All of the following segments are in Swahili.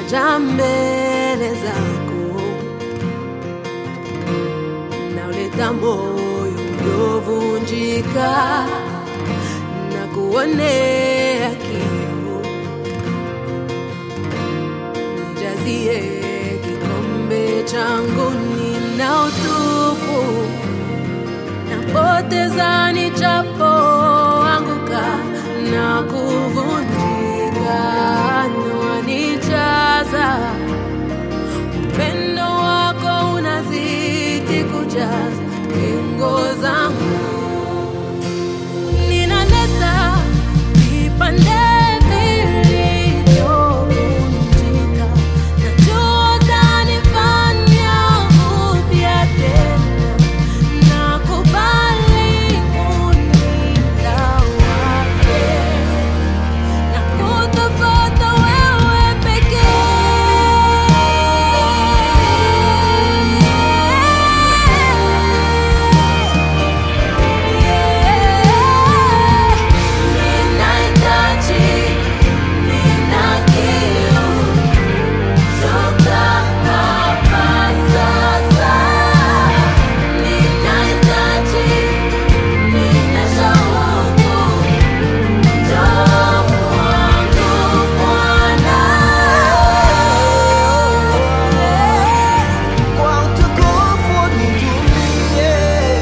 naja mbele zako, nauleta moyo uliovunjika na kuonea kiu, nijazie kikombe changu, nina utupu napoteza nijapoanguka na kuvunjika, wanijaza upendo wako unazidi kujaza pengo zangu, ninaleta vipande vilivyovunjika, najua utanifanya upya tena nakubali unitawale na kutafuta wewe pekee. Ninahitaji, nina kiu, toka hapa sasa. Ninahitaji, nina shauku, njoo kwangu Bwana. Kwa utukufu nitumie.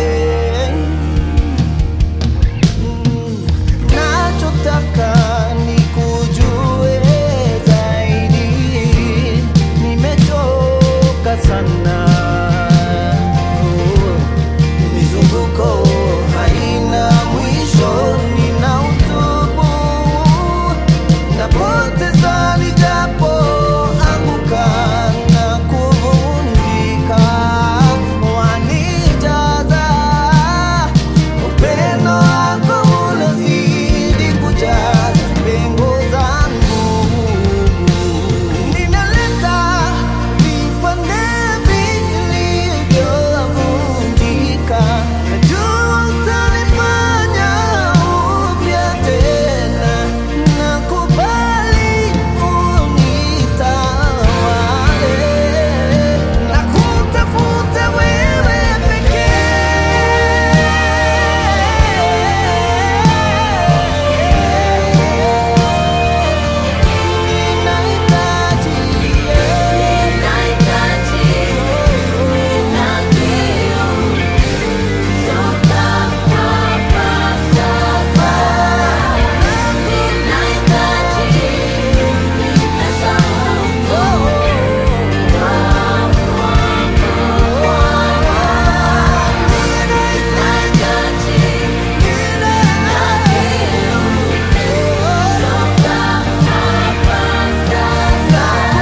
Mm, nachotaka nikujue zaidi. Nimechoka sana. Oh, mizunguko haina mwisho, nina utubu napoteza nijapo anguka na kuvunjika, wanijaza upendo wako unazidi kujaza pengo zangu. Ninaleta vipande vilivyovunjika, najua utanifanya upya tena, nakubali unitawale, nakutafuta wewe pekee. Ninahitaji Ninahitaji, nina kiu, toka hapa sasa. Ninahitaji, nina shauku, njoo kwangu Bwana. Ninahitaji, nina kiu, toka hapa sasa.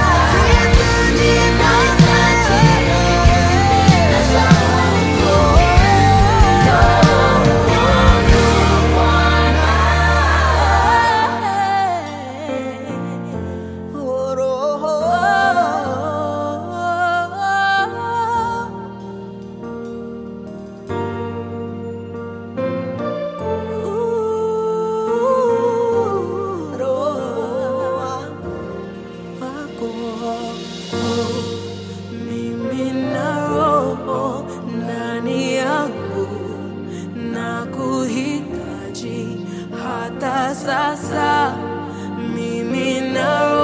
Mimi na roho ndani yangu na kuhitaji hata sasa. Mimi na